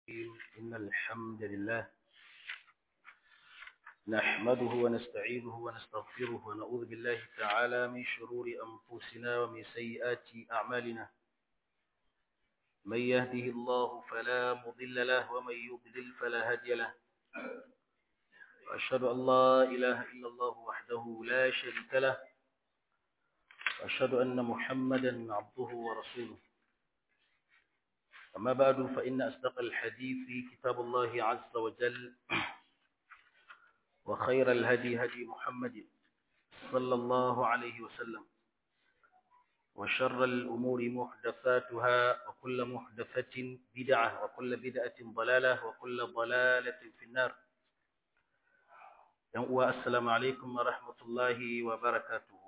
إن الحمد لله نحمده ونستعينه ونستغفره ونعوذ بالله تعالى من شرور أنفسنا ومن سيئات أعمالنا من يهده الله فلا مضل له ومن يضلل فلا هادي له وأشهد أن لا إله إلا الله وحده لا شريك له وأشهد أن محمدا عبده ورسوله أما بعد فإن أصدق الحديث كتاب الله عز وجل وخير الهدي هدي محمد صلى الله عليه وسلم وشر الأمور محدثاتها وكل محدثة بدعة وكل بدعة ضلالة وكل ضلالة في النار السلام عليكم ورحمة الله وبركاته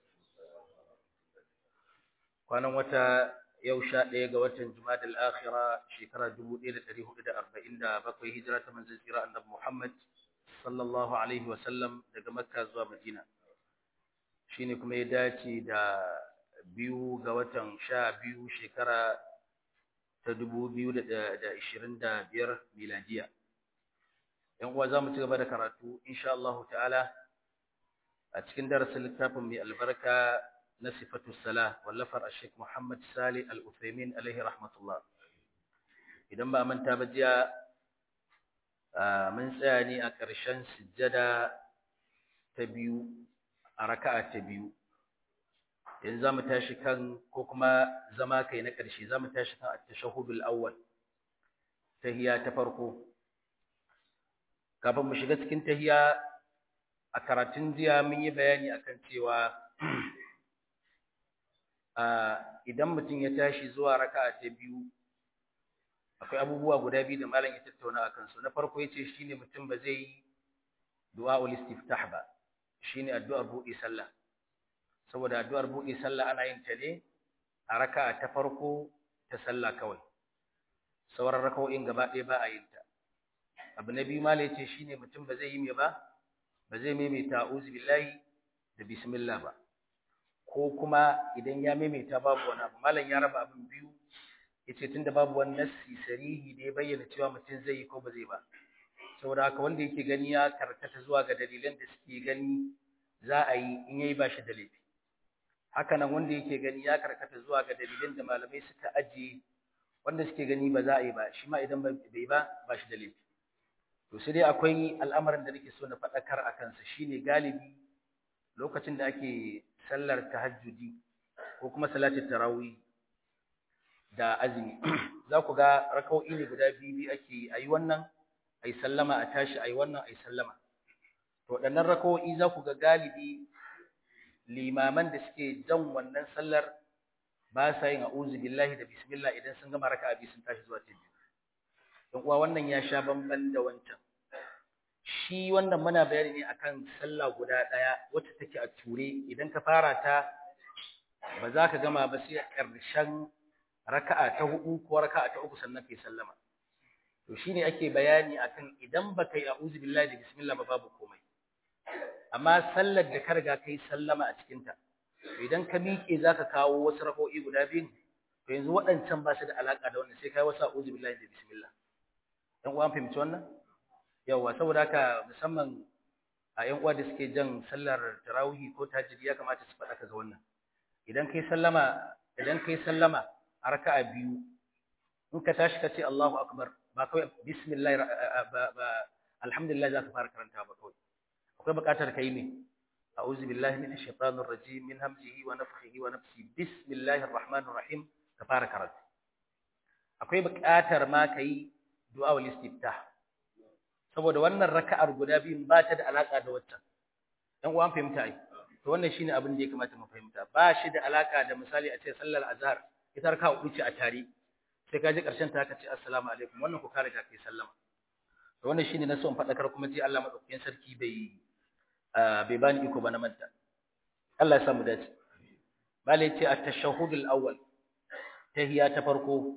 kwanan wata yau sha ɗaya ga watan Jumada al-Akhira shekara 1447 hijira ta manzon tsira annabi Muhammad sallallahu alaihi wasallam daga Makka zuwa Madina shine kuma ya dace da biyu ga watan sha biyu shekara ta 2025 miladiya yan uwa zamu ci gaba da karatu insha Allah ta'ala a cikin darasin littafin mai albarka na sifatu salah wallafar Sheikh Muhammad Salih Al-Uthaymeen alaihi rahmatullah idan ba manta ba jiya mun tsaya ne a ƙarshen sujjada ta biyu a raka'a ta biyu yanzu zamu tashi kan ko kuma zama kai na ƙarshe zamu tashi kan at-tashahhudul awwal tahiyya ta farko kafin mu shiga cikin tahiyya a karatun jiya mun yi bayani akan cewa idan mutum ya tashi zuwa raka'a ta biyu akwai abubuwa guda biyu da malam ya tattauna akan su na farko yace shine mutum ba zai yi du'aul istiftah ba shine addu'ar buɗe sallah saboda addu'ar buɗe sallah ana yin ta ne a raka'a ta farko ta sallah kawai sauran raka'o'in gaba ɗaya ba a yin ta abu na biyu malam yace shine mutum ba zai yi me ba ba zai maimaita a'udhu billahi da bismillah ba ko kuma idan ya maimaita babu wani abu malam ya raba abin biyu yace tunda babu wani nassi sarihi da ya bayyana cewa mutum zai yi ko ba zai ba saboda haka wanda yake gani ya karkata zuwa ga dalilan da suke gani za a yi in yayi ba shi da laifi haka nan wanda yake gani ya karkata zuwa ga dalilan da malamai suka ajiye wanda suke gani ba za a yi ba shi ma idan bai ba ba shi da laifi to sai dai akwai al'amarin da nake so na faɗakar a kansa shine galibi lokacin da ake sallar tahajjudi ko kuma salatin tarawih da azumi za ku ga raka'o'i ne guda biyu biyu ake ayi wannan ayi sallama a tashi ayi wannan ayi sallama to waɗannan raka'o'i za ku ga galibi limaman da suke jan wannan sallar ba sa yin a'udhu billahi da bismillah idan sun gama raka'a biyu sun tashi zuwa ta biyu don uwa wannan ya sha bamban da wancan shi wannan muna bayani ne akan sallah guda daya wacce take a ture idan ka fara ta ba za ka gama ba sai ƙarshen raka'a ta hudu ko raka'a ta uku sannan kai sallama to shine ake bayani akan idan ba kai a'udhu billahi da bismillah ba babu komai amma sallar da ka riga kai sallama a cikin ta idan ka miƙe zaka kawo wasu rak'o'i guda biyu to yanzu waɗancan ba su da alaka da wannan sai kai wasu a'udhu billahi da bismillah dan uwan fahimci wannan yawa saboda haka musamman a yan uwa da suke jan sallar tarawih ko tahajjud ya kamata su faɗa kaga wannan idan kai sallama idan kai sallama a raka'a biyu in ka tashi ka ce Allahu akbar ba kawai bismillah ba alhamdulillah za ka fara karanta ba kawai akwai buƙatar kai ne a'udhu billahi minash shaitanir rajim min hamzihi wa nafthihi wa nafsi bismillahir rahmanir rahim ka fara karatu akwai buƙatar ma kai du'a wal istiftah saboda wannan raka'ar guda biyun ba ta da alaka da waccan dan uwan fahimta ai to wannan shine abin da ya kamata mu fahimta ba shi da alaka da misali a ce sallar azhar ita raka'a uku ce a tare sai ka ji karshen ta ka ce assalamu alaikum wannan ku ka riga kai sallama to wannan shine na so in fadakar kuma ji Allah madaukakin sarki bai bai bani iko ba na manta Allah ya samu dace bale ce at-tashahhud al-awwal tahiyya ta farko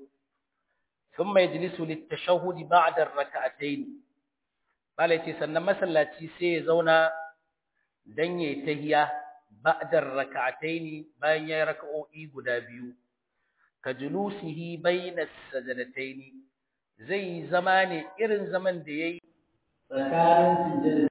ثم يجلس للتشهد بعد الركعتين bala ce sannan masallaci sai ya zauna dan yayi tahiya ba'da rak'ataini bayan yayi raka'o'i guda biyu ka julusihi bayna sajadataini zai zama ne irin zaman da yayi tsakanin sujjada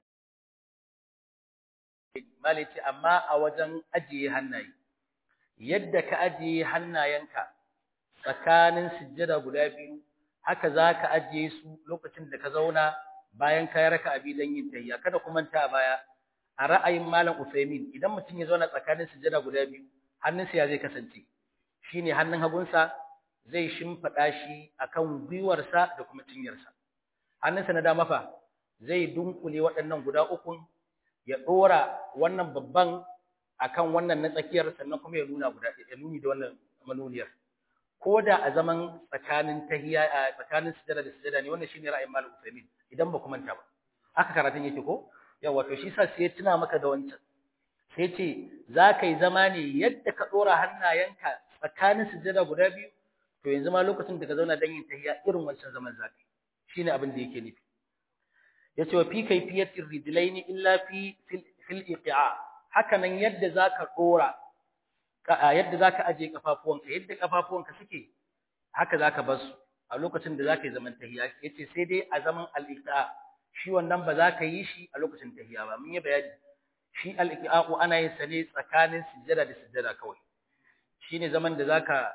malici amma a wajen ajiye hannaye yadda ka ajiye hannayenka tsakanin sujjada guda biyu haka zaka ajiye su lokacin da ka zauna bayan ka raka abi dan yin tayya kada ku manta baya a ra'ayin malam Usaimin idan mutum ya zauna tsakanin sujjada guda biyu hannunsa ya zai kasance shine hannun hagunsa zai shimfida shi akan gwiwarsa da kuma cinyarsa hannunsa na dama fa zai dunkule waɗannan guda uku ya dora wannan babban akan wannan na tsakiyar sannan kuma ya nuna guda ya nuni da wannan manuniyar ko da a zaman tsakanin tahiyya a tsakanin sujada da sujada ne wannan shine ra'ayin Malik Uthaymeen idan ba ku manta ba haka karatun yake ko yawa to shi sa sai ya tuna maka da wancan sai ce za ka yi zama ne yadda ka dora hannayenka tsakanin sujada guda biyu to yanzu ma lokacin da ka zauna dan yin tahiyya irin wancan zaman za ka yi shine abin da yake nufi yace wa fi kayfiyatir rijlaini illa fi fil iqa haka nan yadda zaka dora yadda zaka aje kafafuwanka yadda kafafuwanka suke haka zaka bar su a lokacin da zaka yi zaman tahiyya yace sai dai a zaman al-iqa shi wannan ba zaka yi shi a lokacin tahiyya ba mun yi bayani shi al-iqa'u ana yin sa ne tsakanin sujjada da sujjada kawai shine zaman da zaka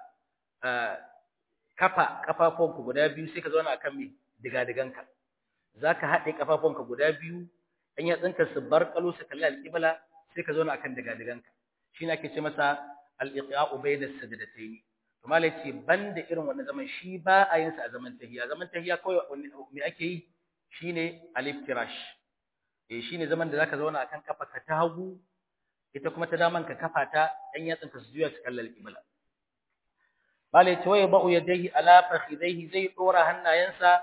kafa kafafuwanka guda biyu sai ka zauna akan me diga-diganka zaka haɗe kafafunka guda biyu an yatsunka su bar kalo su kalli alƙibla sai ka zauna akan daga-daganka shine ake ce masa al-iqa'u bayna sajdatayn to malai ce banda irin wannan zaman shi ba a yin sa a zaman tahiyya zaman tahiyya kawai me ake yi shine al-iftirash eh shine zaman da zaka zauna akan kafarka ta hagu ita kuma ta daman ka kafa ta an yatsunka su juya su kalli alƙibla malai ce waya ba'u yadayhi ala fakhidaihi zai dora hannayensa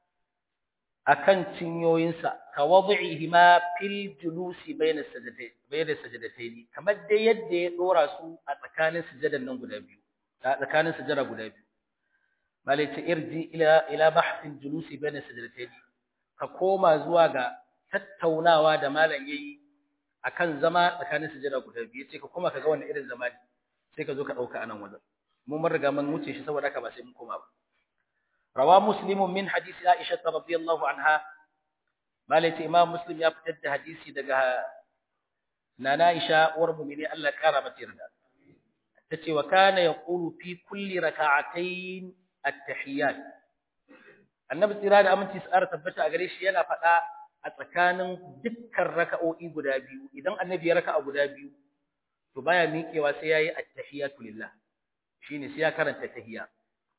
akan cinyoyinsa ka wad'ihima fil julusi bayna sajdatayn bayna sajdatayn kamar dai yadda ya dora su a tsakanin sujadan nan guda biyu a tsakanin sujada guda biyu malai ta irji ila ila bahthil julusi bayna sajdatayn ka koma zuwa ga tattaunawa da malam yayi akan zama tsakanin sujada guda biyu yace ka koma kaga wannan irin zama ne sai ka zo ka dauka anan wajen mun mun riga mun wuce shi saboda haka ba sai mun koma ba روى مسلم من حديث عائشة رضي الله عنها مالك إمام مسلم يفتد حديثي دقها نانا عائشة ورمومني ألا كارمة يردا تتي وكان يقول في كل ركعتين التحيات النبي تيراد أمنتي سأرة تبتا أغريش ينا فتا أتكان دكر ركعوئي قدابيو إذن النبي ركع قدابيو تبايا ميكي وسياي التحيات لله شيني سيا كانت التحيات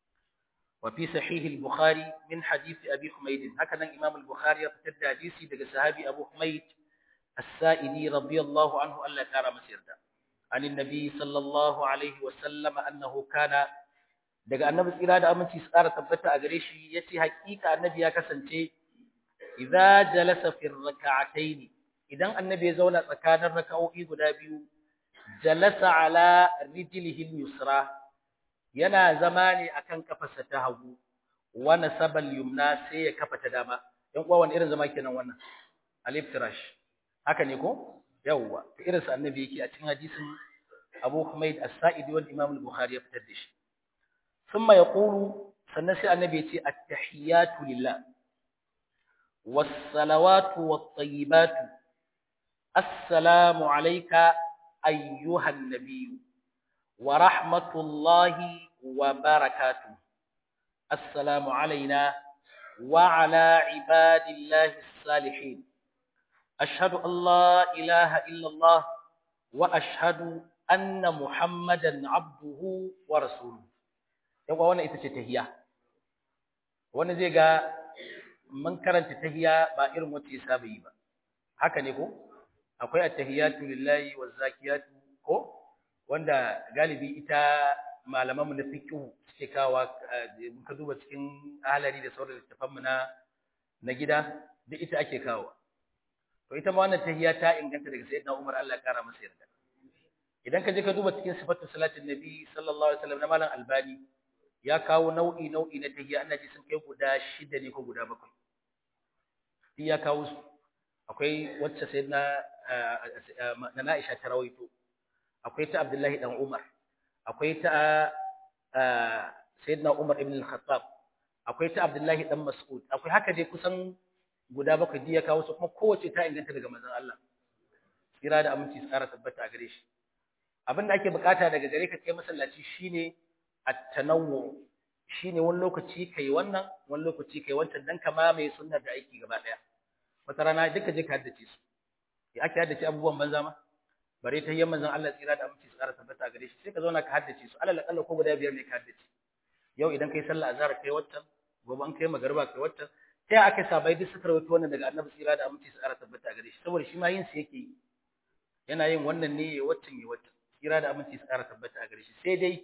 وفي صحيح البخاري من حديث أبي حميد هكذا إمام البخاري يفتد حديثي دقى صحابي أبو حميد السائدي رضي الله عنه ألا كان مسيردا عن النبي صلى الله عليه وسلم أنه كان دقى النبي إرادة أمن تسارة تبتا أغريشي يتي حقيقة النبي يكسنتي إذا جلس في الركعتين إذا النبي زونا تكان الركعوئي قدابيو جلس على رجله اليسرى yana zama ne akan kafarsa ta hagu wa nasabal yumna sai ya kafa ta dama dan uwa wani irin zama kenan wannan aliftirash haka ne ko yawwa to irin sa annabi yake a cikin hadisin Abu Humayd As-Sa'idi wal Imam Al-Bukhari ya fitar da shi thumma yaqulu sannan sai annabi ya ce at-tahiyatu lillah was-salawatu wat-tayyibatu assalamu alayka ayyuhan nabiyyu ورحمة الله وبركاته السلام علينا وعلى عباد الله الصالحين أشهد أن لا إله إلا الله وأشهد أن محمدا عبده ورسوله يبقى وانا إتشتهيا وانا زيغا من كرنت تهيا بائر متي سابي با haka ne ko akwai attahiyatu lillahi wazakiyatu ko wanda galibi ita malamanmu na fiqh suke kawa ka duba cikin ahalari da sauran littafanmu na na gida duk ita ake kawo to ita ma wannan tahiyya ta inganta daga sayyidina Umar Allah ya kara masa yarda idan ka je ka duba cikin sifatu salatin nabi sallallahu alaihi wasallam na malam albani ya kawo nau'i nau'i na tahiyya ana ji sun kai guda shida ne ko guda bakwai ya kawo su akwai wacce sayyidina na Aisha ta rawaito akwai ta Abdullahi dan Umar akwai ta Sayyidina Umar ibn al-Khattab akwai ta Abdullahi dan Mas'ud akwai haka dai kusan guda bakwai ya kawo su kuma kowace ta inganta daga manzon Allah kira da aminci tsara tabbata a gare shi abin da ake bukata daga gare ka kai masallaci shine at-tanawwu shine wani lokaci kai wannan wani lokaci kai wancan dan kama mai sunnar da aiki gaba daya wata rana duka je ka haddace su ya ake haddace abubuwan banza ma bare ta yamman zan Allah tsira da aminci tsara tabbata a gare shi sai ka zauna ka haddace su alal akalla ko guda biyar ne ka haddace yau idan kai sallah azhar kai waccan gobe an kai magariba kai waccan sai aka sabai duk suka rawaito wannan daga annabi tsira da aminci tsara tabbata a gare shi saboda shi ma yin su yake yi yana yin wannan ne ya waccan ya waccan tsira da aminci tsara tabbata a gare shi sai dai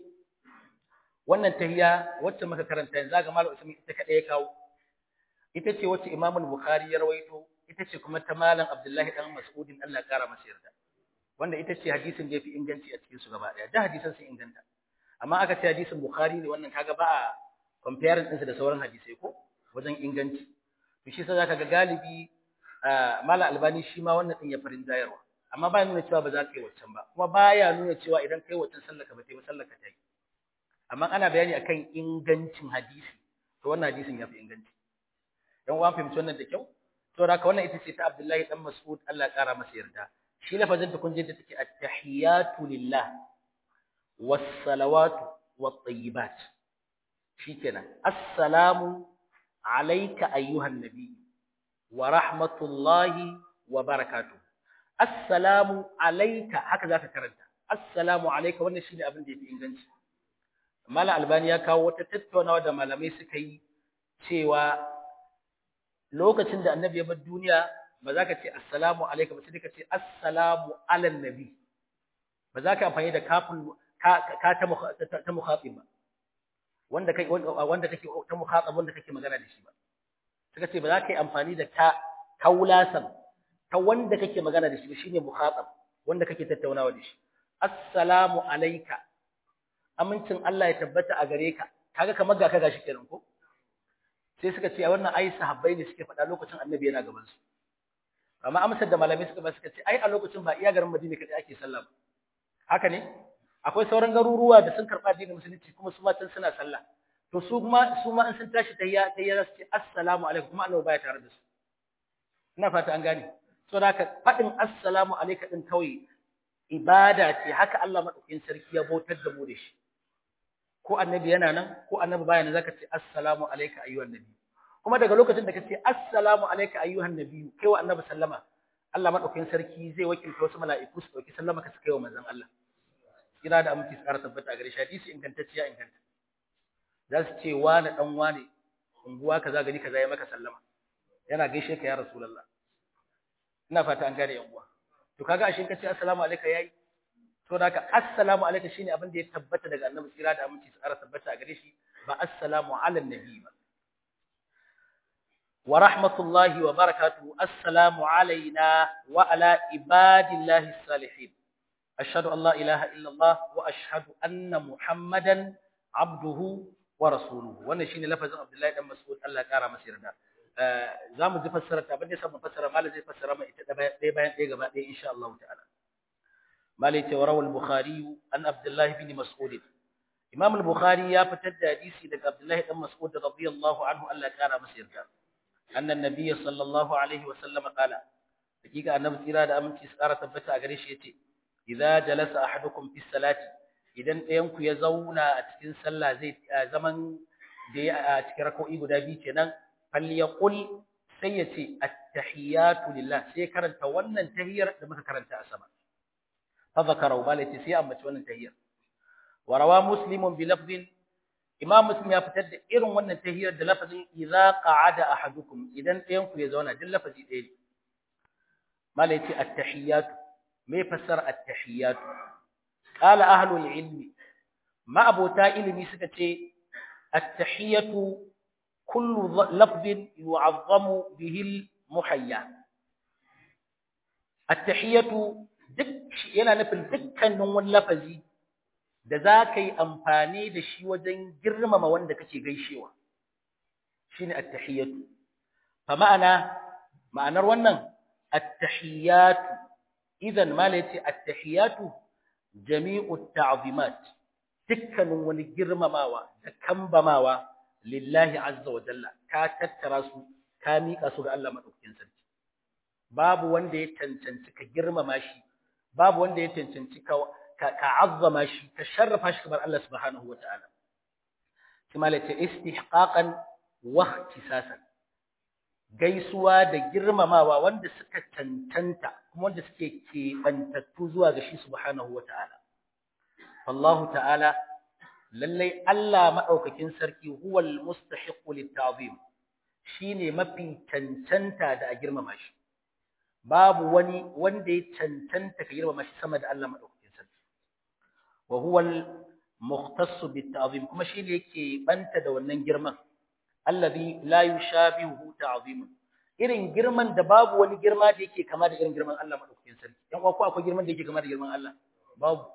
wannan tahiya wacce muka karanta yanzu ga malam Usman ita kadai ya kawo ita ce wacce Imam Bukhari ya rawaito ita ce kuma ta malam Abdullahi dan Mas'udin Allah ya kara masa yarda wanda ita ce hadisin da yafi inganci a cikin su gaba daya da hadisan sun inganta amma aka ce hadisin Bukhari ne wannan kaga ba a comparing ɗinsa da sauran hadisai ko wajen inganci to shi sai zaka ga galibi malam Albani shi ma wannan din ya farin jayarwa amma ba nuna cewa ba za ka yi waccan ba kuma baya nuna cewa idan kai waccan sallaka ba ta yi sallaka ta yi amma ana bayani akan ingancin hadisi to wannan hadisin yafi inganci dan uwan fahimci wannan da kyau to haka wannan ita ce ta Abdullahi dan Mas'ud Allah ya kara masa yarda shi lafazin ta kun je da take at-tahiyatu lillah was-salawatu wat-tayyibat shikenan assalamu alayka ayyuhan nabiy wa rahmatullahi wa barakatuh assalamu alayka haka zaka karanta assalamu alayka wannan shine abin da yafi inganci Mala Albani ya kawo wata tattaunawa da malamai suka yi cewa lokacin da annabi ya bar duniya ba za ka ce assalamu alaikum sai ka ce assalamu alan nabi ba za ka amfani da kafin ka ta mukhatib ba wanda kai wanda kake ta mukhatab wanda kake magana da shi ba suka ce ba za ka yi amfani da ta kaulasan ta wanda kake magana da shi ba shine mukhatab wanda kake tattaunawa da shi assalamu alayka amincin Allah ya tabbata a gare ka kaga kamar ga ka gashi kenan ko sai suka ce wannan ai sahabbai ne suke faɗa lokacin annabi yana gaban su amma amsar da malamai suka ba suka ce ai a lokacin ba iya garin Madina kadai ake sallah haka ne akwai sauran garuruwa da sun karɓa addinin musulunci kuma su ma can suna sallah to su kuma su ma in sun tashi tayya tayya su ce assalamu alaikum kuma annabi baya tare da su ina fata an gane so da haka faɗin assalamu alaikum din kawai ibada ce haka Allah madaukakin sarki ya bautar da mu da shi ko annabi yana nan ko annabi baya nan zaka ce assalamu alayka ayyuhan nabi kuma daga lokacin da ka ce assalamu alayka ayyuhan nabi kai wa annabi sallama Allah madaukakin sarki zai wakilta wasu mala'iku su dauki sallama ka su kai wa manzon Allah kira da aminci tsara tabbata a gare shi hadisi ingantacciya inganta za su ce wani dan wani unguwa kaza gari kaza ya maka sallama yana gaishe ka ya rasulullah ina fata an gane yan uwa to kaga ashin ka ce assalamu alayka yayi to da haka assalamu alayka shine abin da ya tabbata daga annabi tsira da aminci tsara tabbata a gare shi ba assalamu ala nabi ba wa rahmatullahi wa barakatuhu assalamu alaina wa ala ibadillahi salihin ashhadu an la ilaha illa allah wa ashhadu anna muhammadan abduhu wa rasuluhu wannan shine lafazin abdullahi dan mas'ud Allah ya kara masa yarda za mu ji fassarar ta abin da samu fassara malai zai fassara mai ita ɗaya bayan ɗaya gaba ɗaya insha Allah ta'ala malai ce warawal bukhari an abdullah ibn mas'ud imam al-bukhari ya fitar da hadisi daga abdullah ibn mas'ud radiyallahu anhu Allah ya kara masa yarda annan nabiy sallallahu alaihi wa sallam qala hakika annabi tsira da aminci su kara tabbata a gare shi yace idza jalasa ahadukum fi salati idan ɗayan ku ya zauna a cikin sallah zai zaman da ya a cikin rak'o'i guda biyu kenan falyaqul sai ya ce at-tahiyatu lillah sai karanta wannan tahiyar da muka karanta a sama fa zakara wa balati sai ambaci wannan tahiyar wa rawa muslimun bi lafzin imam muslim ya fitar da irin wannan tahiyar da lafazin idza qa'ada ahadukum idan ɗayan ku ya zauna din lafazi ɗaya ne malai ce at-tahiyatu me fassara at-tahiyatu qala ahlul ilmi ma abota ilimi suka ce at-tahiyatu كل لفظ يعظم به المحيا التحية duk yana nufin dukkanin wani lafazi da za ka yi amfani da shi wajen girmama wanda kake gaishewa shine at-tahiyatu fa ma'ana ma'anar wannan at-tahiyatu idan mala yace at-tahiyatu jami'u at-ta'zimat dukkanin wani girmamawa da kambamawa lillahi azza wa jalla ka tattara su ka mika su ga Allah madaukakin sarki babu wanda ya cancanci ka girmama shi babu wanda ya cancanci ka ka azzama shi ka sharrafa shi kamar Allah subhanahu wa ta'ala kuma la ta istihqaqan wa ihtisasan gaisuwa da girmamawa wanda suka cancanta kuma wanda suke keɓantattu zuwa ga shi subhanahu wa ta'ala Allah ta'ala lallai Allah maɗaukakin sarki huwal mustahiqu litta'zim shine mafi cancanta da a girmama shi babu wani wanda ya cancanta ka girmama shi sama da Allah maɗaukakin sarki wa huwal mukhtassu bitta'zim kuma shine yake banta da wannan girman alladhi la yushabihu ta'zimun irin girman da babu wani girma da yake kama da irin girman Allah maɗaukakin sarki dan uwa ko akwai girman da yake kama da girman Allah babu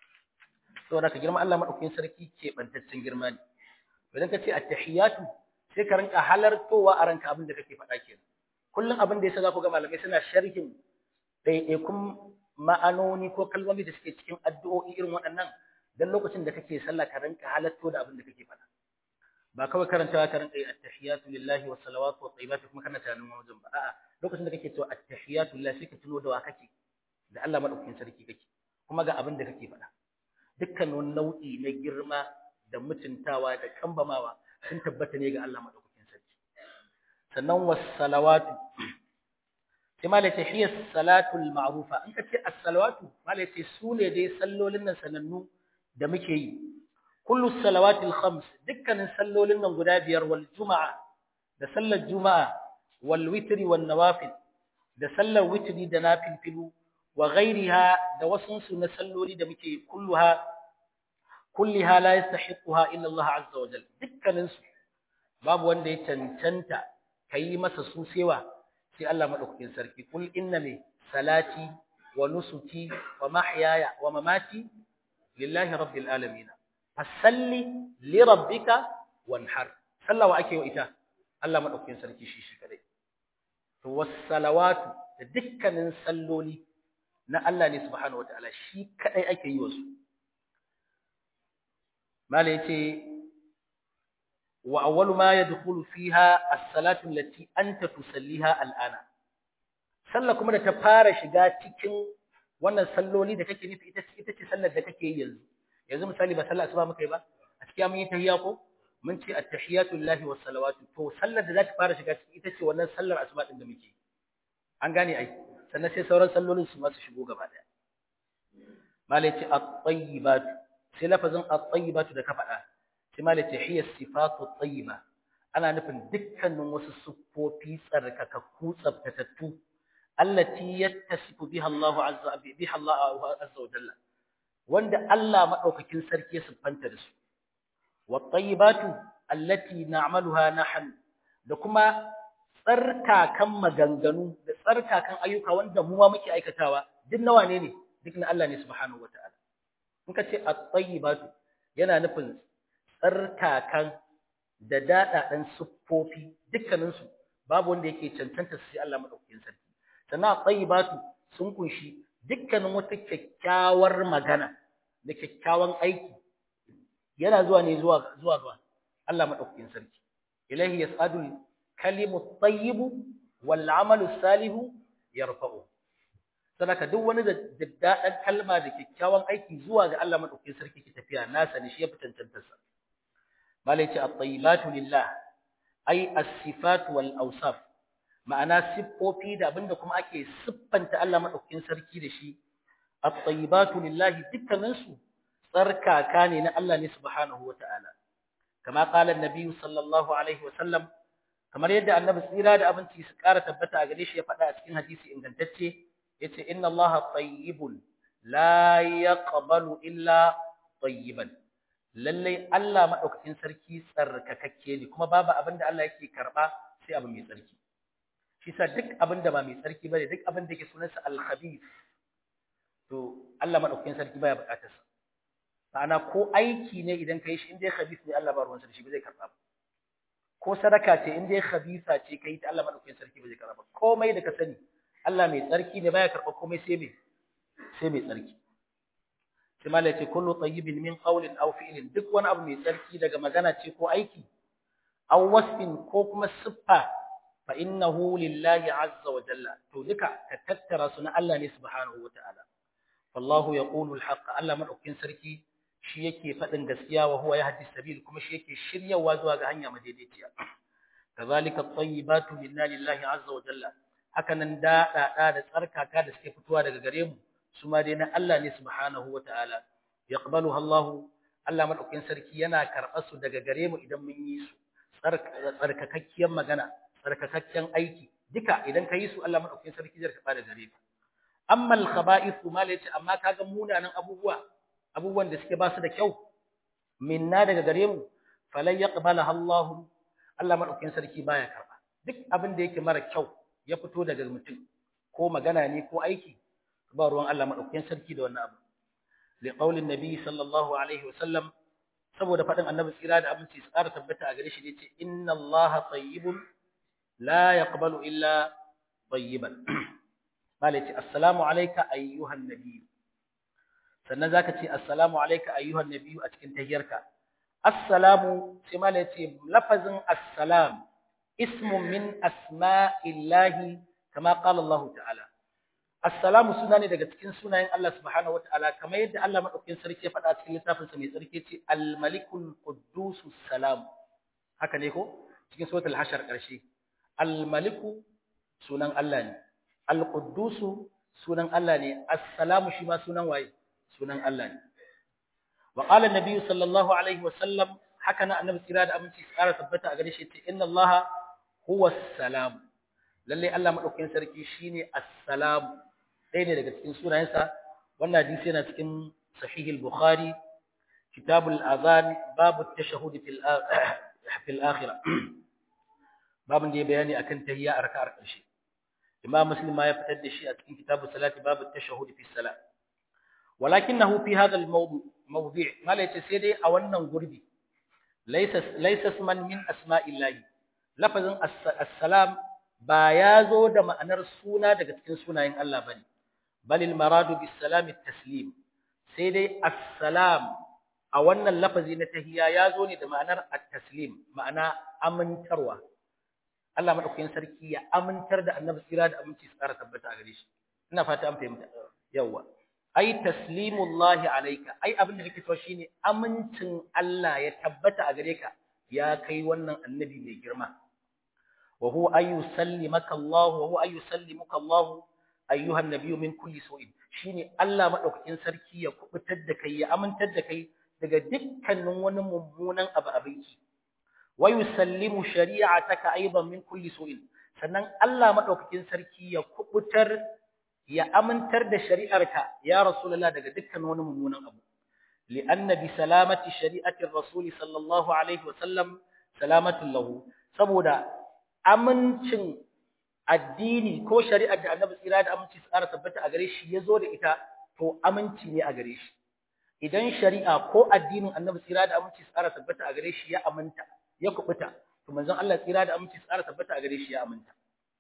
saboda ka girma Allah madaukakin sarki ke bantaccen girma ne idan ka ce attahiyatu sai ka rinka halartowa a ranka abin da kake faɗa kenan kullum abin da yasa za ku ga malamai suna sharhin ɗaiɗaikun ma'anoni ko kalmomi da suke cikin addu'o'i irin waɗannan dan lokacin da kake sallah ka rinka halarto da abin da kake faɗa ba kawai karantawa ka rinka yi attahiyatu lillahi wa salawatu wa tayyibatu kuma kana tunanin wajen ba a'a lokacin da kake cewa attahiyatu lillahi sai ka tuno da wa kake da Allah madaukakin sarki kake kuma ga abin da kake faɗa dukkan wani nau'i na girma da mutuntawa da kambamawa sun tabbata ne ga Allah madaukakin sarki sannan was-salawatu sai malaka hiya salatul ma'rufa in ka ce as-salawatu malaka su ne dai sallolin nan sanannu da muke yi kullu salawatil khams dukkanin sallolin nan guda biyar wal juma'a da sallar juma'a wal witri wan nawafil da sallar witri da nafilfilu wa ghairiha da wasunsu na salloli da muke kulluha kulliha la yastahiquha illa Allah azza wa jalla dukkanin su babu wanda ya cancanta kai masa su sewa sai Allah madaukakin sarki kul inna mi salati wa nusuki wa mahyaya wa mamati lillahi rabbil alamin fasalli li rabbika wanhar sallawa ake wa ita Allah madaukakin sarki shi shi kadai to was salawatu da dukkanin salloli na Allah ne subhanahu wataala shi kadai ake yi wasu mala yace wa awwalu ma yadkhulu fiha as-salatu allati anta tusalliha al'ana sallah kuma da ta fara shiga cikin wannan salloli da kake nufi ita ita ce sallar da kake yi yanzu yanzu misali ba sallar asuba muka yi ba a cikin mun yi tahiyya ko mun ce at-tahiyatu lillahi was salawatu to sallar da za ta fara shiga ciki ita ce wannan sallar asuba din da muke an gane ai sannan sai sauran sallolin su masu shigo gaba daya malai ce at-tayyibat sai lafazin at-tayyibat da ka faɗa sai malai ce hiya sifatu at-tayyiba ana nufin dukkanin wasu siffofi tsarkakakku tsaftatattu allati yattasifu biha Allah azza biha Allah azza wa jalla wanda Allah madaukakin sarki ya siffanta da su wat-tayyibatu allati na'maluha nahnu da kuma tsarkakan maganganu da tsarkakan ayyuka wanda mu ma muke aikatawa duk nawa ne ne duk na Allah ne subhanahu wataala in ka ce at-tayyibatu yana nufin tsarkakan da dadadan siffofi dukkanin su babu wanda yake cancanta sai Allah madaukakin sarki sannan at-tayyibatu sun kunshi dukkanin wata kyakkyawar magana da kyakkyawan aiki yana zuwa ne zuwa zuwa zuwa Allah madaukakin sarki ilahi yas'adul kalimu tayyibu wal amalu salihu yarfa'u sadaka duk wani da daddadan kalma da kyakkyawan aiki zuwa ga Allah madaukakin sarki ke tafiya nasa ne shi ya fitancantar sa malai ce at-tayyibatu lillah ay as-sifat wal awsaf ma'ana siffofi da abinda kuma ake siffanta Allah madaukakin sarki da shi at-tayyibatu lillah dukkanin su tsarkaka ne na Allah ne subhanahu wata'ala kama qala an-nabi sallallahu alaihi wa sallam kamar yadda annabi tsira da abinci su ƙara tabbata a gare shi ya faɗa a cikin hadisi ingantacce yace inna allaha tayyibun la yaqbalu illa tayyiban lalle Allah madaukakin sarki tsarkakakke ne kuma babu abin da Allah yake karba sai abu mai tsarki shi sa duk abin da ba mai tsarki bane duk abin da yake sunansa al-khabith to Allah madaukakin sarki baya bukatar sa ma'ana ko aiki ne idan kai shi inda ya khabith ne Allah ba ruwan sarki ba zai karba ba ko sadaka ce in dai khabisa ce kai ta Allah madaukakin sarki ba zai karba komai da ka sani Allah mai tsarki ne baya karba komai sai mai sai mai tsarki sai malai ce kullu tayyibin min qawlin aw fi'lin duk wani abu mai tsarki daga magana ce ko aiki aw wasfin ko kuma siffa fa innahu lillahi azza wa jalla to duka ka tattara su na Allah ne subhanahu wataala wallahu yaqulu alhaq Allah madaukin sarki shi yake fadin gaskiya wa huwa yahdi sabil kuma shi yake shiryawa zuwa ga hanya madaidaiciya kazalika at-tayyibatu minna lillahi azza wa jalla haka nan da da da tsarkaka da suke fitowa daga gare mu su ma dai na Allah ne subhanahu wataala yaqbaluha Allah Allah madaukin sarki yana karɓar su daga gare mu idan mun yi su tsarkakakkiyar magana tsarkakakken aiki duka idan ka yi su Allah madaukakin sarki zai karba da gare ka amma al-khaba'ith ma la yace amma kaga munanan abubuwa abubuwan da suke ba su da kyau minna daga gare mu falan yaqbalaha Allah Allah madaukakin sarki baya karba duk abin da yake mara kyau ya fito daga mutum ko magana ne ko aiki ba ruwan Allah madaukakin sarki da wannan abu li qaulin nabi sallallahu alaihi wasallam saboda faɗin annabi tsira da aminci su ƙara tabbata a gare shi ne ce inna allaha tayyibun la yaqbalu illa tayyiban mala ce assalamu alayka ayyuhan nabiy sannan zaka ce assalamu alayka ayyuhan nabiy a cikin tahiyarka assalamu sai mala ce lafazin assalam ismun min asma'illahi kama qala Allah ta'ala Assalamu suna ne daga cikin sunayen Allah subhanahu wataala kamar yadda Allah madaukakin sarki ya faɗa cikin littafin sa mai sarki ce Al-Malikul Quddus Salam haka ne ko cikin suratul Hashar ƙarshe Al-Maliku sunan Allah ne Al-Quddus sunan Allah ne As-Salamu shi ma sunan waye sunan Allah ne wa qala an-nabi sallallahu alaihi wa sallam haka na annabi tsira da aminci tsara tabbata a gare shi ce inna Allah huwa as-salam lalle Allah madaukakin sarki shine as-salam ɗaya ne daga cikin sunayensa wannan hadisi yana cikin sahihul bukhari kitabul azan babu tashahhud fil fil akhirah babun da ya bayani akan tahiyya a raka'ar ƙarshe imam muslim ma ya fitar da shi a cikin kitabus salati babu tashahhud fi salat walakinahu fi hadha al mawdu mawdi' mala yace sai dai a wannan gurbi laysa laysa isman min asma'illahi lafazin as-salam ba ya zo da ma'anar suna daga cikin sunayen Allah bane bal al maradu bis salam at taslim sai dai assalam a wannan lafazi na tahiyya ya zo ne da ma'anar at taslim ma'ana amintarwa Allah madaukakin sarki ya amintar da annabi tsira da aminci tsara tabbata a gare shi ina fata an fahimta yawa ai taslimullahi alayka ai abin da nake so shine amincin Allah ya tabbata a gare ka ya kai wannan annabi mai girma wa huwa ay yusallimaka Allah wa huwa ay yusallimuka Allah ayyuhan nabiyyu min kulli su'in shine Allah madaukakin sarki ya kubutar da kai ya amintar da kai daga dukkanin wani mummunan abu abinki wa yusallimu shari'ataka aidan min kulli su'in sannan Allah madaukakin sarki ya kubutar ya amintar da shari'arka ya rasulullah daga dukkan wani mummunan abu li'anna bi salamati shari'ati ar-rasul sallallahu alaihi wa sallam salamatu lahu saboda amincin addini ko shari'ar da annabi tsira da aminci tsara tabbata a gare shi yazo da ita to aminci ne a gare shi idan shari'a ko addinin annabi tsira da aminci tsara tabbata a gare shi ya aminta ya kubuta to manzon Allah tsira da aminci tsara tabbata a gare shi ya aminta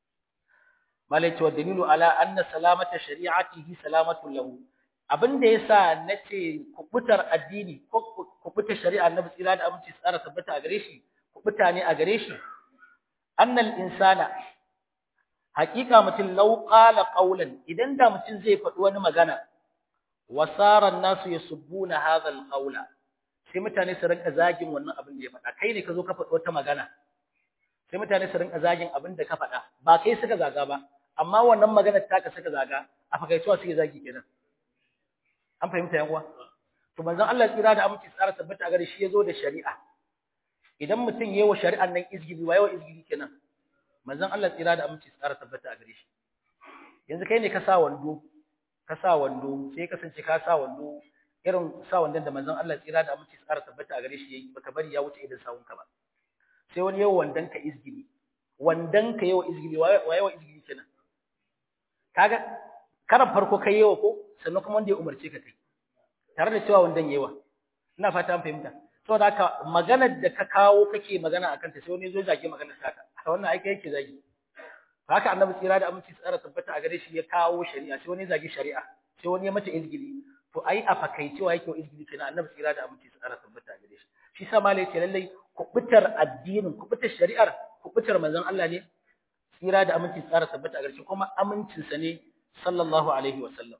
malai ce wa dalilu ala anna salamata shari'atihi salamatu lahu abinda yasa nace kubutar addini ko kubutar shari'a annabi tsira da aminci tsara tabbata a gare shi kubuta ne a gare shi annal insana haqiqa mutum law qala qawlan idan da mutum zai faɗi wani magana wasara nasu yasubbuna hadha alqawla sai mutane su rinka zagin wannan abin da ya faɗa kai ne ka zo ka faɗi wata magana sai mutane su rinka zagin abin da ka faɗa ba kai suka zaga ba amma wannan maganar taka suka zaga a fakaituwa suke zagi kenan an fahimta yan uwa to manzon Allah tsira da aminci tsara tabbata gare shi yazo da shari'a idan mutum yayi wa shari'an nan izgili wa yawa izgili kenan manzon Allah tsira da aminci tsara tabbata a gare shi yanzu kai ne ka sa wando ka sa wando sai kasance ka sa wando irin sa wandon da manzon Allah tsira da aminci tsara tabbata a gare shi yayi baka bari ya wuce idan sawun ka ba sai wani yawa wandan ka izgili wandan ka yawa izgili wa yawa izgili kenan kaga karan farko kai yawa ko sannan kuma wanda ya umarce ka kai tare da cewa wandan yawa ina fata an fahimta saboda haka maganar da ka kawo kake magana akan ta sai wani zo zage maganar taka wannan aiki yake zagi haka annabi tsira da aminci tsara tabbata a gare shi ya kawo shari'a sai wani zagi shari'a sai wani ya mata izgili to ai a fakaicewa yake izgili kenan annabi tsira da aminci tsara tabbata a gare shi shi sa malai ce lallai kubutar addinin kubutar shari'ar kubutar manzon Allah ne tsira da aminci tsara tabbata a ƙarshe kuma amincinsa ne sallallahu alaihi wasallam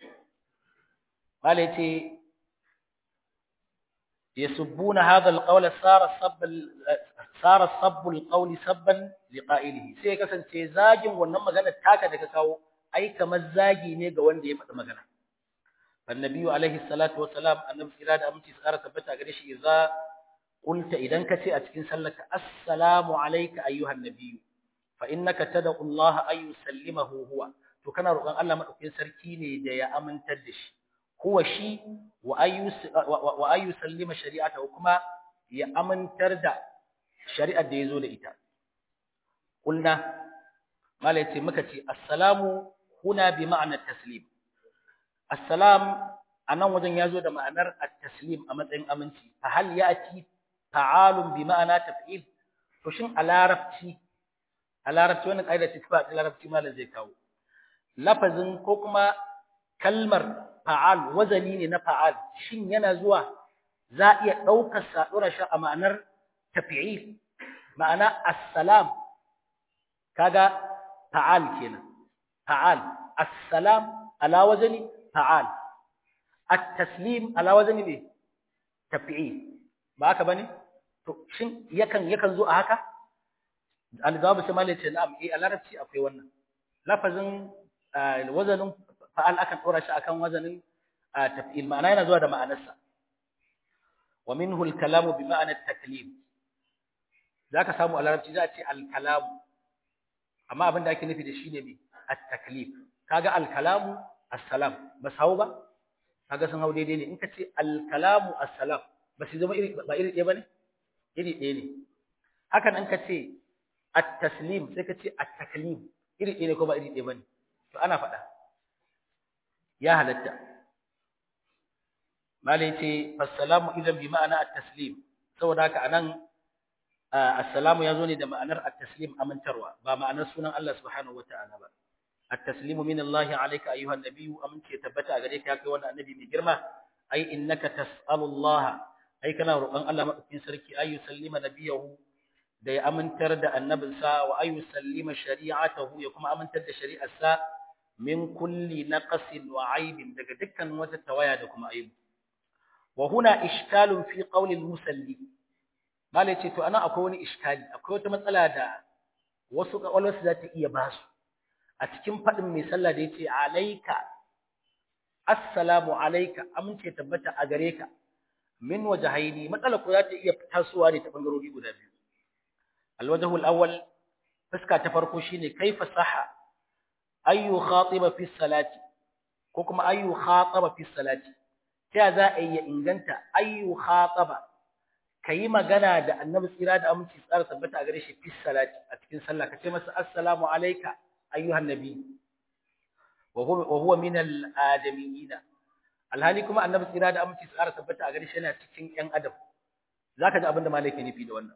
malai ce يسبون هذا القول صار الصب صار الصب القول سبا لقائله sai kasance zagin wannan magana taka da ka kawo ai kamar zagi ne ga wanda ya faɗi magana annabi alaihi salatu wassalam annabi sira da aminci tsara tabbata gare shi idza qulta idan ka ce a cikin sallarka assalamu alayka ayyuhan nabiyyu fa innaka tad'u Allah ay yusallimahu huwa to kana roƙon Allah madaukakin sarki ne da ya amintar da shi huwa shi wa ayu sallima shari'atahu kuma ya amintar da shari'ar da yazo da ita kulna malai ce muka ce assalamu huna bi ma'ana taslim assalam anan wajen yazo da ma'anar at-taslim a matsayin aminci fa hal ya'ti ta'alun bi ma'ana taf'il to shin a larabci a larabci wannan kaida ce ba a larabci malam zai kawo lafazin ko kuma kalmar fa'al wazani ne na fa'al shin yana zuwa za a iya ɗaukar sa ɗora shi a ma'anar tafi'il ma'ana assalam kaga fa'al kenan fa'al assalam ala wazani fa'al at-taslim ala wazani ne tafi'il ba haka bane to shin yakan yakan zo a haka al-jawab sai malai ce na'am eh a larabci akwai wannan lafazin wazanin fa'al akan ɗora shi akan wazanin taf'il ma'ana yana zuwa da ma'anarsa wa minhu al-kalamu bi ma'anar taklim zaka samu a larabci za a ce al-kalamu amma abin da ake nufi da shi ne me at-taklif kaga al-kalamu as-salam ba sawo ba kaga sun hau daidai ne in ka ce al-kalamu as-salam ba su zama iri ba iri ɗaya bane iri ɗaya ne hakan in ka ce at-taslim sai ka ce at-taklim iri ɗaya ne ko ba iri ɗaya bane to ana faɗa ya halatta malai ce assalamu idan bi ma'ana at-taslim saboda haka anan assalamu yazo ne da ma'anar at-taslim amintarwa ba ma'anar sunan Allah subhanahu wata'ala ba at-taslimu min Allah alayka ayyuhan nabiyyu amince tabbata gare ka kai wannan annabi mai girma ai innaka tas'alu Allah ai kana roƙon Allah madaukakin sarki ayu sallima nabiyahu da ya amintar da annabinsa wa ayu sallima shari'atahu ya kuma amintar da shari'arsa min kulli naqsin wa aibin daga dukkan wata tawaya da kuma aibu wa huna ishkalun fi qawli al-musalli malai ce to ana akwai wani iskali akwai wata matsala da wasu kawalwasu za ta iya basu a cikin fadin mai sallah da yace alayka assalamu alayka amince tabbata a gare ka min wajhaini matsala ko za ta iya tasowa ne ta bangarori guda biyu alwajhu al-awwal fuska ta farko shine kaifa sahha ayu khatiba fi salati ko kuma ayu khataba fi salati ta za a yi inganta ayu khataba kayi magana da annabi tsira da aminci tsara tabbata a gare shi fi salati a cikin sallah kace masa assalamu alayka ayyuhan nabi wa huwa wa huwa min al adamiyina alhali kuma annabi tsira da aminci tsara tabbata a gare shi yana cikin yan adam zaka ji abinda malai ke nufi da wannan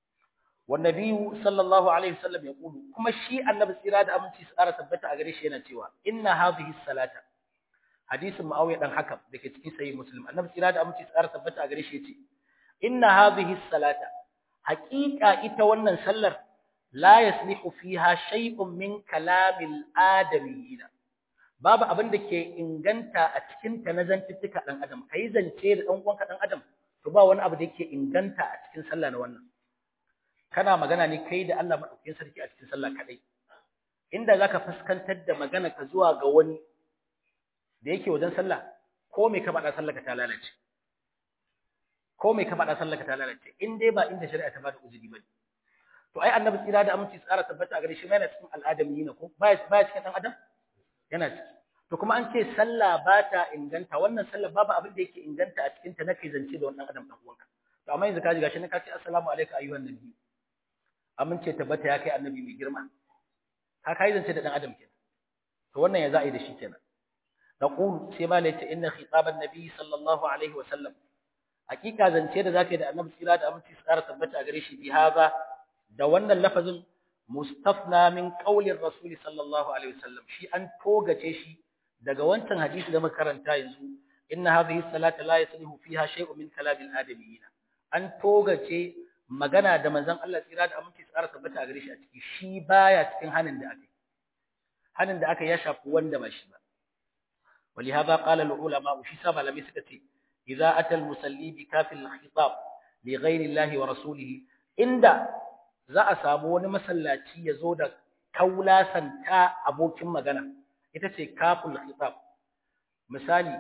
والنبي صلى الله عليه وسلم يقول كما شيء النبي tsira da aminci tsara tabbata a gare shi yana cewa inna hadhihi salata hadisin muawiya dan hakam dake cikin sahih muslim annabi tsira da aminci tsara tabbata a gare shi yace inna hadhihi salata haqiqa ita wannan sallar la yaslihu fiha shay'un min kalamil adamiyina babu abin da ke inganta a cikin ta na zantuttuka dan adam kai zance da dan uwanka dan adam to ba wani abu da yake inganta a cikin sallah na wannan kana magana ne kai da Allah madaukakin sarki a cikin sallah kadai inda zaka fuskantar da magana ka zuwa ga wani da yake wajen sallah ko me ka faɗa sallah ka ta lalace ko me ka faɗa sallah ka ta lalace in dai ba inda shari'a ta bada uzuri bane to ai annabi tsira da aminci tsara tabbata a gare shi yana cikin al'adami ne ko baya baya cikin dan adam yana ciki to kuma an ce sallah ba ta inganta wannan sallah babu abin da yake inganta a cikin ta na kai zance da wannan adam dan uwanka to amma yanzu ka ji gashi ne ka ce assalamu alaikum ayyuhan nabi amince tabbata ya kai annabi mai girma ka kai zance da dan adam kenan to wannan ya za a yi da shi kenan naqul sai ma ne ta inna khitaban nabi sallallahu alaihi wa sallam hakika zance da zaka yi da annabi tsira da aminci tsara tabbata a gare shi bi haza da wannan lafazin mustafna min qaulir rasul sallallahu alaihi wa sallam shi an togace shi daga wancan hadisi da muka karanta yanzu inna hadhihi salata la yaslihu fiha shay'un min kalamil adamiyyin an togace magana da manzon Allah tsira da aminci tsara tabbata a gare shi a ciki shi baya cikin hanin da aka yi hanin da aka ya shafi wanda ba shi ba ولهذا قال العلماء وشي سبا لم يسكتي إذا أتى المسلي بكاف الخطاب لغير الله ورسوله إن za a samu wani masallaci ya zo da kaulasanta abokin magana ita ce kaful khitab misali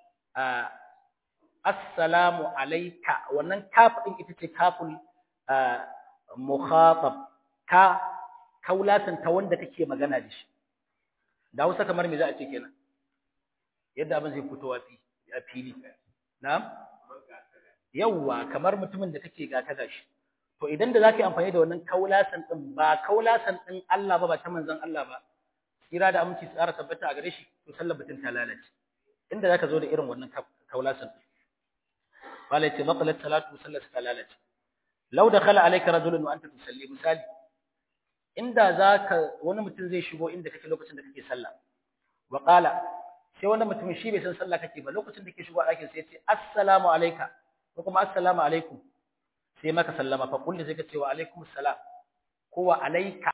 assalamu alayka wannan kaf din ita ce kaful mukhatab ka kaulasanta wanda kake magana da shi da Hausa kamar me za a ce kenan yadda abin zai fito a fili na'am yawwa kamar mutumin da kake gata da shi to idan da zaka yi amfani da wannan kaulasan din ba kaulasan din Allah ba ba ta manzon Allah ba kira da aminci tsara tabbata a gare shi to sallar batun ta lalace inda zaka zo da irin wannan kaulasan din wala ce baqalat salatu sallar ta lalace law dakhala alayka rajulun wa anta tusalli misali inda zaka wani mutum zai shigo inda kake lokacin da kake sallah wa qala sai wani mutum shi bai san sallah kake ba lokacin da kake shigo a ɗakin sai ya ce assalamu alayka ko kuma assalamu alaikum sai maka sallama fa kulli sai ka ce wa alaikum assalam ko wa alayka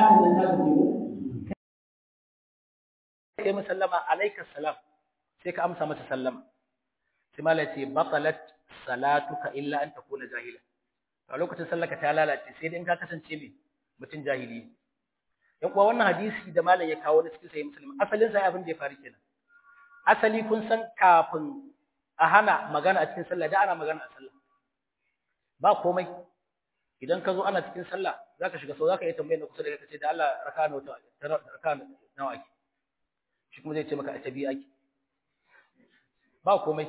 sai musallama alayka salam sai ka amsa masa sallama sai malai ce batalat salatuka illa an takuna jahila a lokacin sallaka ta lalace sai dai in ka kasance mai mutum jahili yan kuwa wannan hadisi da malam ya kawo na cikin sahih muslim asalin sa abin da ya faru kenan asali kun san kafin a hana magana a cikin sallah da ana magana a sallah ba komai idan ka zo ana cikin sallah zaka shiga sau zaka yi tambayar da kusa da kai ce da Allah raka nawa raka nawa ake shi kuma zai ce maka a tabi ake ba komai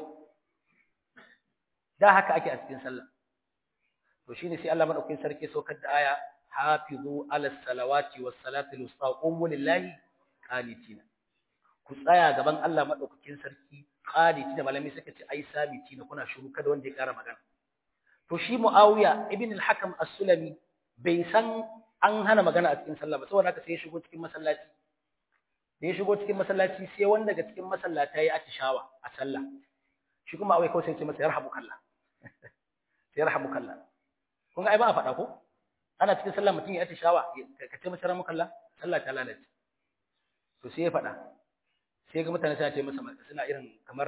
da haka ake a cikin sallah to shine sai Allah madaukakin sarki saukar da aya hafizu ala salawati was salati al-wusta qumu lillahi qanitina ku tsaya gaban Allah madaukakin sarki qaniti da malami suka ce ai sabiti na kuna shiru kada wanda ya kara magana to shi Muawiya ibn al-Hakam as-Sulami bai san an hana magana a cikin sallah ba saboda haka sai ya shigo cikin masallaci da ya shigo cikin masallaci sai wanda daga cikin masallata ya atishawa a sallah shi kuma awai kawai sai ya ce masa yarhamukallah yarhamukallah kun ga ai ba a faɗa ko ana cikin sallah mutum ya atishawa ka ce masa yarhamukallah sallah ta lalace to sai ya faɗa sai ga mutane suna ce masa suna irin kamar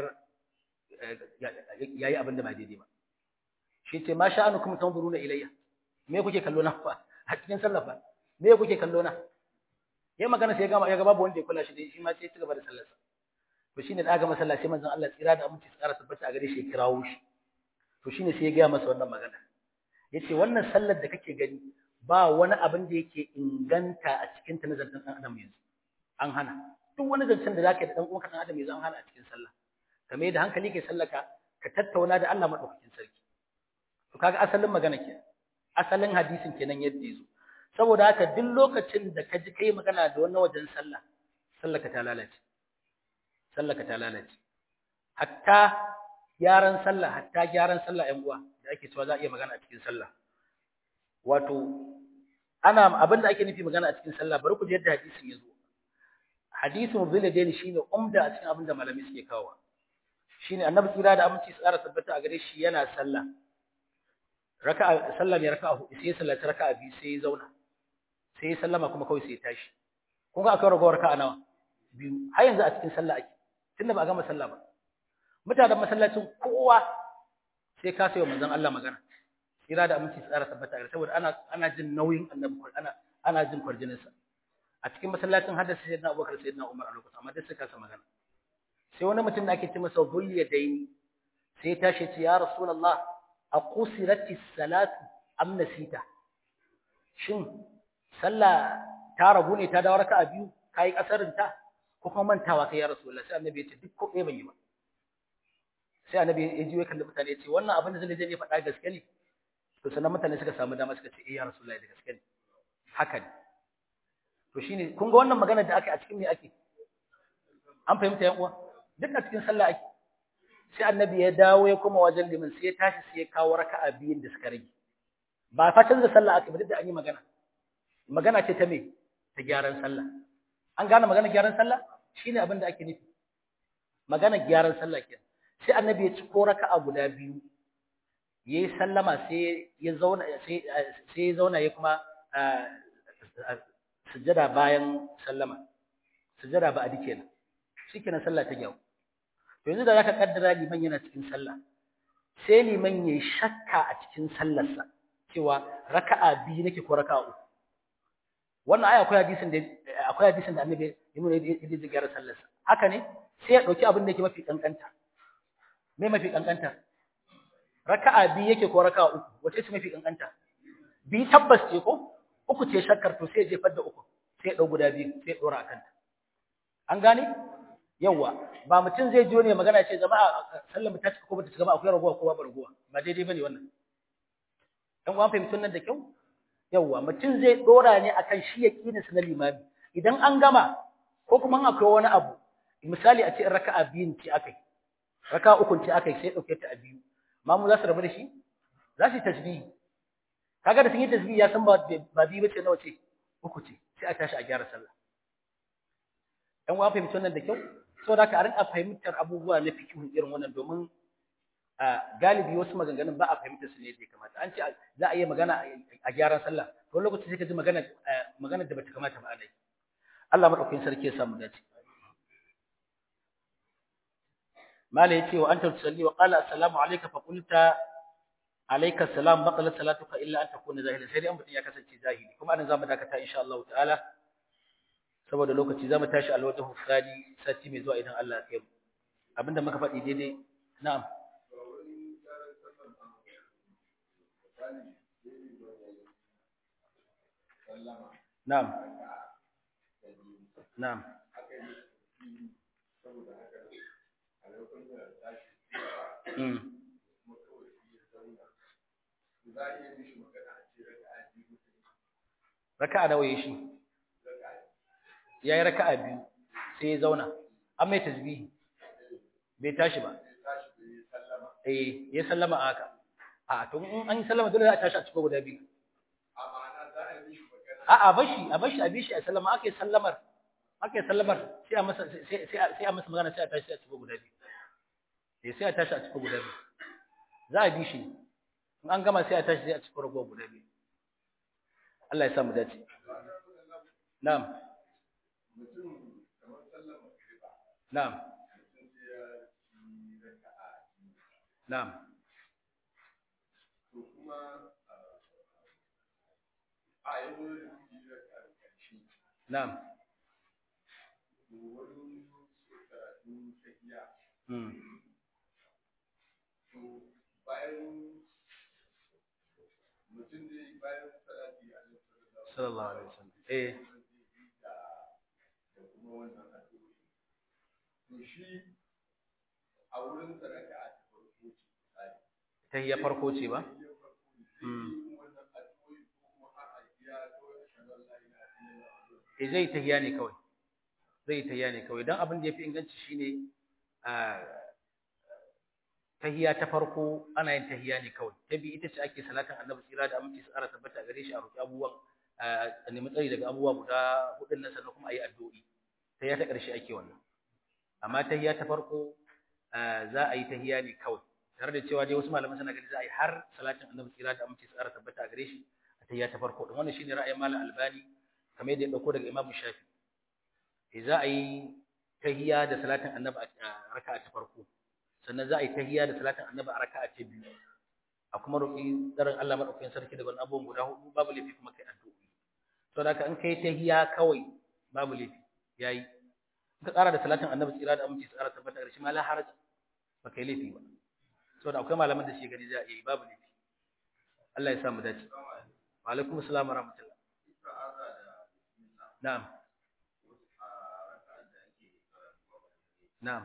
yayi abin da ba daidai ba shi ce ma sha'anukum tanzuruna ilayya me kuke kallo na fa a cikin sallah fa me kuke kallo na yayi magana sai ga ya ga babu wanda ya kula shi dai shi ma sai ya ci gaba da sallarsa to shine da aka masalla sai manzon Allah tsira da aminci tsara tabbata a gare shi ya kirawo shi to shine sai ya ga masa wannan magana yace wannan sallar da kake gani ba wani abin da yake inganta a cikin ta nazarin dan adam yanzu an hana duk wani zancen da zaka yi da dan uwanka dan adam yanzu an hana a cikin sallah kamar da hankali kai sallaka ka tattauna da Allah madaukakin sarki to kaga asalin magana ke asalin hadisin kenan yadda yazo saboda haka duk lokacin da ka ji kai magana da wannan wajen sallah sallaka ta lalace sallaka ta lalace hatta gyaran sallah hatta gyaran sallah ƴan uwa da ake cewa za a iya magana a cikin sallah wato ana abin da ake nufi magana a cikin sallah bari ku ji yadda hadisin yazo hadisin zuladaini shine umda a cikin abin da malami suke kawo shine annabi tsira da aminci tsara tabbata a gare shi yana sallah raka'a sallah mai raka'a hudu sai sallaci raka'a biyu sai ya zauna sai ya sallama kuma kawai sai ya tashi kun ga akwai ragowar raka'a nawa biyu har yanzu a cikin sallah ake tunda ba a gama sallah ba mutanen masallacin kowa sai ka sayo manzon Allah magana tsira da aminci tsara tabbata a saboda ana ana jin nauyin annabi ana ana jin kwarjinin sa a cikin masallacin hadda sayyidina Abubakar sayyidina Umar a lokacin amma duk suka sa magana sai wani mutum da ake ce masa Zuliyadaini sai ya tashi ce ya Rasulullah aqusirati salatu am nasita shin sallah ta ragu ne ta dawo raka'a biyu kai kasarin ta ko kuma mantawa kai ya Rasulullah sai annabi ya ce duk ko ɗaya ban yi ba sai annabi ya ji kalli mutane ya ce wannan abin da zai je faɗa gaske ne to sannan mutane suka samu dama suka ce eh ya Rasulullah da gaske ne haka ne to shine kun ga wannan magana da aka a cikin me ake an fahimta yan uwa duk a cikin sallah ake sai annabi ya dawo ya koma wajen liman sai ya tashi sai ya kawo raka'a biyun da suka rage ba fa canza sallah ake ba duk da an yi magana magana ce ta me ta gyaran sallah an gane magana gyaran sallah shine abin da ake nufi magana gyaran sallah kenan sai annabi ya ci ko raka'a guda biyu yayi sallama sai ya zauna sai sai ya zauna ya kuma sujjada bayan sallama sujjada ba adi kenan shikenan sallah ta gyaru to yanzu da zaka kaddara liman yana cikin sallah sai liman yayi shakka a cikin sallarsa cewa raka'a biyu nake ko raka'a uku wannan aya akwai hadisin da akwai hadisin da annabi ya nuna yadda zai gyara sallarsa haka ne sai ya dauki abin da yake mafi kankanta me mafi kankanta raka'a biyu yake ko raka'a uku wace ce mafi kankanta bi tabbas ce ko uku ce shakkar to sai ya jefar da uku sai ya dau guda biyu sai ya dora akan ta an gane yawa ba mutum zai jiyo ne magana ce jama'a sallar mu ta cika ko bata cika ba akwai ragowa ko babu ragowa ba daidai bane wannan dan uwan fahimtun nan da kyau yawa mutum zai dora ne akan shi yaqinin sa na limami idan an gama ko kuma akwai wani abu misali a ce raka'a biyun ce akai raka'a ukun ce akai sai dauke ta a biyu mamu za su rabu da shi za su yi tasbihi kaga da sun yi tasbihi ya san ba ba biyu bace nawa ce uku ce sai a tashi a gyara sallah dan uwan fahimtun nan da kyau saboda haka a rinka fahimtar abubuwa na fikihun irin wannan domin galibi wasu maganganun ba a fahimtar su ne da kamata an ce za a yi magana a gyaran sallah to lokaci sai ka ji magana magana da bata kamata ba alai Allah madaukakin sarki ya samu dace mala yace wa anta tusalli wa qala assalamu alayka fa qulta alayka assalam baqala salatuka illa an takuna zahilan sai dai an mutun ya kasance zahiri kuma anan zamu dakata insha Allah ta'ala saboda lokaci zamu tashi alwajhu thani sati mai zuwa idan Allah ya kai mu abinda muka faɗi daidai na'am Na'am. Na'am. Mm. Raka'a nawa yayi shi? Yayi raka'a biyu sai ya zauna. An mai tasbihi. Bai tashi ba. Eh, ya sallama haka. A to in an yi sallama dole za a tashi a cikin guda biyu. A'a bashi, a bashi a bishi a sallama ake sallamar. Ake sallamar sai a masa sai sai a masa magana sai a tashi a cikin guda biyu. Eh sai a tashi a cikin guda biyu. Za a bishi. In an gama sai a tashi sai a cikin rago guda biyu. Allah ya sa mu dace. Na'am. Na'am. Na'am. Na'am. Hmm. Sallallahu alaihi wasallam. Eh. a wurin sadaka a farko ce Tahiyya farko ce ba? Hmm. eh zai tahiya ne kawai zai tahiya ne kawai dan abin da yafi inganci shine a tahiya ta farko ana yin tahiya ne kawai ta bi ita ce ake salatin annabi tsira da aminci tsara tabbata gare shi a roki abubuwan a nemi tsari daga abubuwa guda hudun nan sannan kuma ayi addu'o'i tahiya ta ƙarshe ake wannan amma tahiya ta farko za a yi tahiya ne kawai tare da cewa dai wasu malaman suna gani za a yi har salatin annabi tsira da aminci tsara tabbata gare shi a tahiya ta farko din wannan shine ra'ayin malam albani kamar yadda ya dauko daga Imam Shafi eh za a yi tahiyya da salatin annabi a raka'a ta farko sannan za a yi tahiyya da salatin annabi a raka'a ta biyu a kuma roƙi daren Allah madaukakin sarki daga abubuwan guda hudu babu laifi kuma kai addu'o'i to da in kai tahiyya kawai babu laifi yayi in ka ƙara da salatin annabi tsira da aminci tsara tabbata da shi ma la haraja ba kai laifi ba saboda akwai malaman da shi gani za a yi babu laifi Allah ya sa mu dace wa alaikum assalam wa rahmatullah Na'am. Na'am.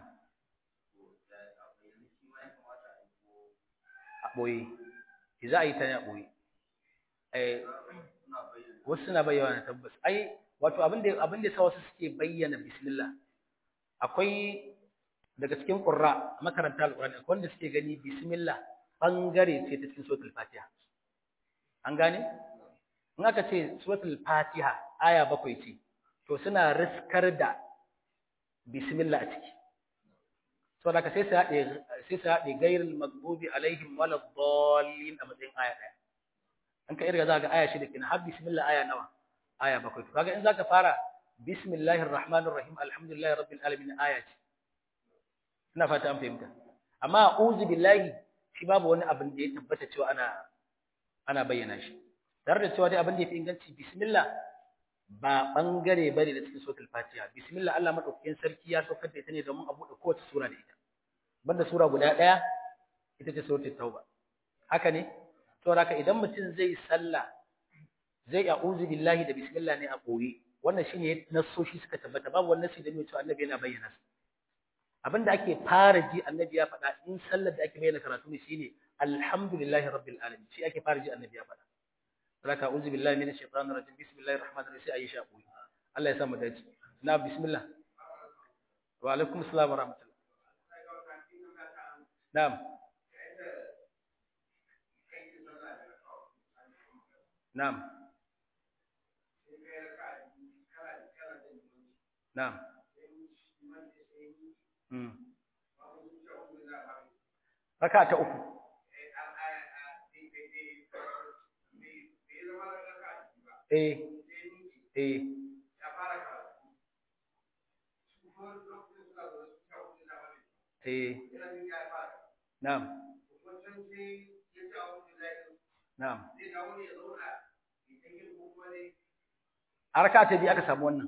A ɓoye. Za a yi ta ne a ɓoye. Eh, wasu suna bayyana tabbas. Ai, wato abin da abin da sa wasu suke bayyana bismillah. Akwai daga cikin qurra makaranta alqur'ani akwai wanda suke gani bismillah bangare ce ta cikin suratul fatiha. An gane? in aka ce suratul fatiha aya bakwai ce to suna riskar da bismillah a ciki saboda ka sai su haɗe sai su haɗe gairul maghdubi alaihim waladdallin a matsayin aya ɗaya an ka irga za ga aya shida kenan har bismillah aya nawa aya bakwai to kaga in zaka fara bismillahir rahmanir rahim alhamdulillahi rabbil alamin aya ce ina fata an fahimta amma a'udhu billahi shi babu wani abin da ya tabbata cewa ana ana bayyana shi tare da cewa dai abin da yafi inganci bismillah ba bangare bane da cikin suratul fatiha bismillah Allah madaukakin sarki ya saukar da ita ne domin a bude kowace sura da ita banda sura guda daya ita ce suratul tauba haka ne saboda haka idan mutum zai sallah zai a'udhu billahi da bismillah ne a koyi wannan shine nassoshi suka tabbata babu wani nassi da ne cewa annabi yana bayyana su abinda ake fara ji annabi ya faɗa in sallar da ake bayyana karatu ne shine alhamdulillahi rabbil alamin shi ake fara ji annabi ya faɗa saboda a'udhu billahi minash shaitanir rajim bismillahir rahmanir rahim sai ayi shaƙoyi Allah ya sa mu dace na bismillah wa alaikum assalam wa rahmatullah na'am na'am na'am mm raka ta uku eh eh eh na'am na'am a raka ta biyu aka samu wannan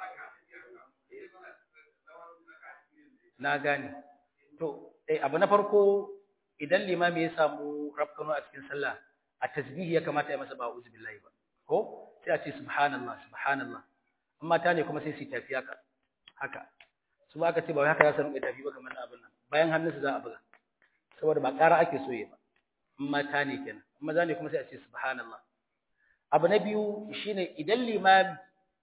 na gane to eh abu na farko idan limami ya samu rafkano a cikin sallah a tasbihi ya kamata ya masa ba uzu billahi ba ko sai a ce subhanallah subhanallah amma ta ne kuma sai su tafi haka haka su ba aka ce ba wai haka za su rinka tafi ba kamar abin nan bayan hannunsu za a buga saboda ba ƙara ake so ya ba amma ta ne kenan amma za ne kuma sai a ce subhanallah abu na biyu shine idan limami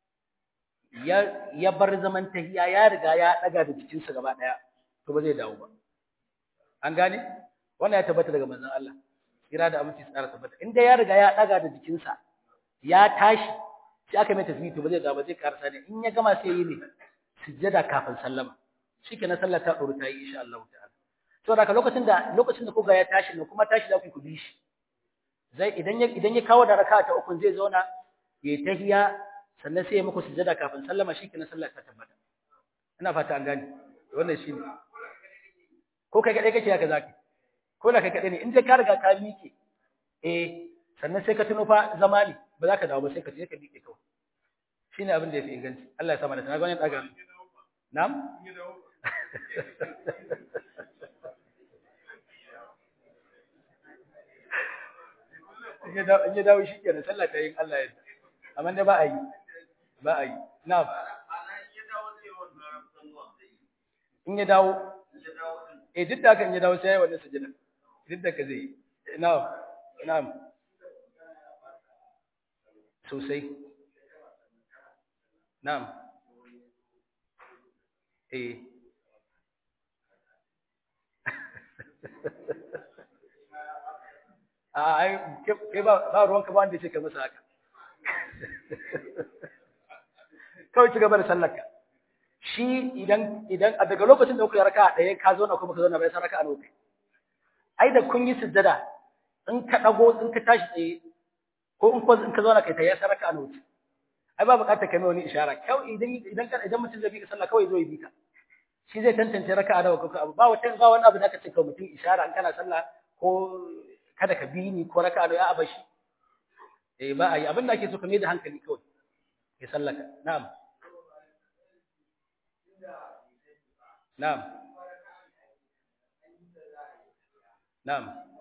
ya ya bar zaman tahiya ya riga ya daga da jikinsa gaba daya to ba zai dawo ba an gane wannan ya tabbata daga manzon Allah kira da aminci tsara tabbata inda ya riga ya daga da jikinsa ya tashi sai aka mai tasbih to ba zai dawo ba zai karasa ne in ya gama sai yi ne sujjada kafin sallama shikenan sallar ta duru ta yi insha Allah ta'ala to da lokacin da lokacin da kuga ya tashi ne kuma tashi za ku ku bi shi zai idan ya idan ya kawo da raka'a ta uku zai zauna ya tahiya sannan sai ya muku sujjada kafin sallama shikenan sallar ta tabbata ina fata an gane wannan shine ko kai kadai kake haka zaki ko da kai kadai ne in dai ka riga ka miƙe eh sannan sai ka tuno fa zama ne ba za ka dawo ba sai ka je ka miƙe kawai shine abin da yafi inganci Allah ya sa mana tana gwanin daga na'am in ya dawo shi kenan sallah ta yin Allah ya amma dai ba a yi ba a yi na'am in ya dawo eh duk da haka in ya dawo sai ya yi wannan sujada duk da ka zai yi na'am na'am sosai na'am eh a ai ke ba ba ruwan ka ba wanda yake masa haka kawai ci gaba da sallarka shi idan idan a daga lokacin da kuka raka ɗaya ka zo na kuma ka zo na bai san raka a lokai ai da kun yi sujjada in ka dago in ka tashi tsaye ko in ko in ka zo na kai ta ya san raka a lokai ai ba buƙatar kai mai wani ishara kawai idan idan ka idan mutum zai bi ka sallah kawai zo ya bi ka shi zai tantance raka a nawa kuka abu ba wata ba wani abu da ka ce ka mutum ishara in kana sallah ko kada ka bi ni ko raka a nawa a bashi eh ba a yi abin da ake so ka mai da hankali kawai ya sallaka na'am na'am na'am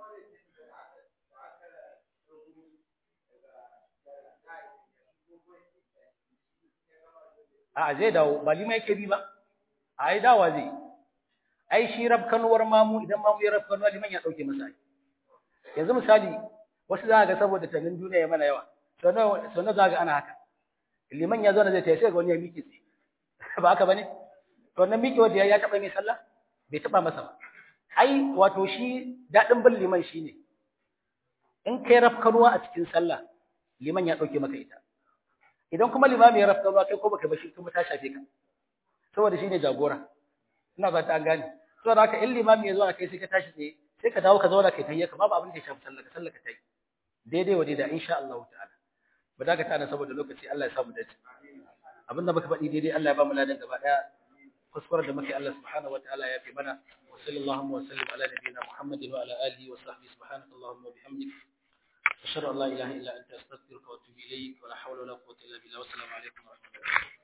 a zai dawo ba lima yake bi ba a yi dawa zai ai shi rabkanuwar mamu idan mamu ya rabkanuwa liman ya dauke masa yanzu misali wasu za ga saboda tanin duniya ya mana yawa sau na za ga ana haka liman ya zo na zai ta sai ga wani ya miƙe tsaye ba haka bane to wannan miƙe wanda ya taɓa mai sallah bai taɓa masa ba ai wato shi daɗin bin liman shine in kai rafkanuwa a cikin sallah liman ya ɗauke maka ita idan kuma limami ya rafkanuwa kai ko baka bashi kuma ta shafe ka saboda shine jagora ina ba ta gane to da haka in limami ya zo a kai sai ka tashi tsaye sai ka dawo ka zauna kai tayyaka babu abin da ya shafi sallah ka sallah ka tayi daidai wa daidai insha Allah ta'ala ba da ka tana saboda lokaci Allah ya samu dace abinda muka faɗi daidai Allah ya ba mu ladan gaba daya kuskuren da muke Allah subhanahu wa ta'ala ya fi mana wa sallallahu wa sallam ala nabiyyina Muhammadin wa ala alihi wa sahbihi subhanaka allahumma wa bihamdik ashhadu an la ilaha illa anta astaghfiruka wa atubu ilayk wa la hawla wa la quwwata illa billah wa assalamu alaikum wa rahmatullahi